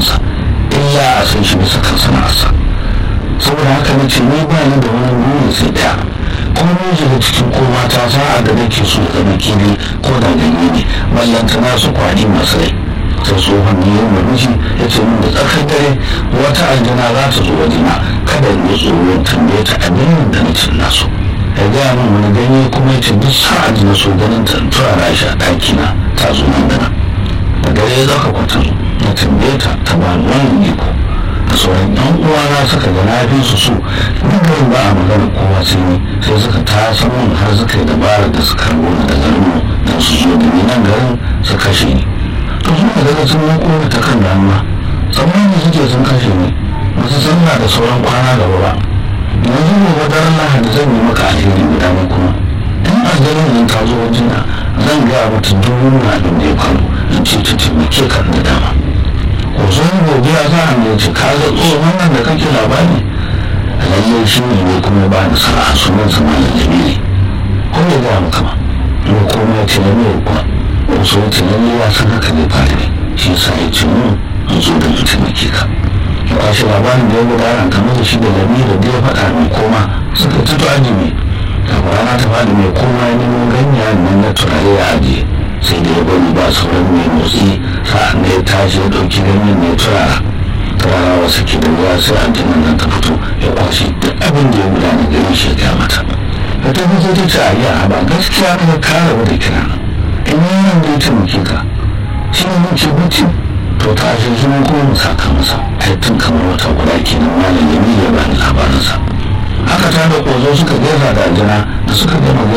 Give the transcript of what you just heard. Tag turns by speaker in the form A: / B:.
A: kansa illa a san shi bisa kan sana'arsa saboda haka na ce ni ba ni da wani buri sai daya kuma mun shiga cikin ko mata sa'a da nake so zama kili ko da ganye ne ballantana su kwani masu rai sai tsohon ne yin murmushi ya ce min da tsakar dare wata aljana za ta zo wajena kada in yi tsoron tambaye ta abin da na cin nasu ya gaya min wani ganye kuma ya ce duk sa'a da na so ganin ta turara shi a ɗakina ta zo nan da nan da dare ya zaka kwata zo na tambaye ta ta ba ni wannan iko da sauran yan uwana suka ga na fi su so duk ba a magana kowa sai ni sai suka tasan mun har suka yi dabarar da suka karbo ni da garin mu don su zo da ni nan garin su kashe ni to suka daga sun mako ni ta kan damuwa tsammani suke sun kashe ni wasu sallah da sauran kwana gaba ba yanzu gobe daren lahadi zan yi maka alheri guda ne kuma in aljanin nan ta zo wajena zan gaya mata duk wani abin da ya faru in ce ta taimake ka da dama ko sun godiya za a ne ce ka ga tsohon nan da kake labari lallai shi ne ne kuma ba ni sana'a sunan sa malam jamili ko ya gaya maka ma ne kuma ya ce na mai kuwa wasu ya ce lallai ya san haka ne fari ne shi yasa ya ce mun in zo da in taimake ka ya kwashe labarin da ya gudana kamar da shi da lamirin da ya faɗa min koma suka tuto ajimi kafin rana ta faɗi mai koma ya nemo ganyayen nan na turare ya ajiye sai da ya bari ba sauran mai motsi sa'an da ya tashi ya ɗauki ganyen mai turara turara wasu ke da ruwa sai aljinan nan ta fito ya kwashe duk abin da ya gudana gari shi ya mata da ta fito ta ce a yi a ba gaskiya ka kare wata kira in yi nan da ya taimake ka shi ne muke mutum to ta shi zuwa ko mu saka masa ai tun kamar wata guda kenan malam ya ya bani labarinsa haka ta da ƙozo suka gaisa da aljana da suka gama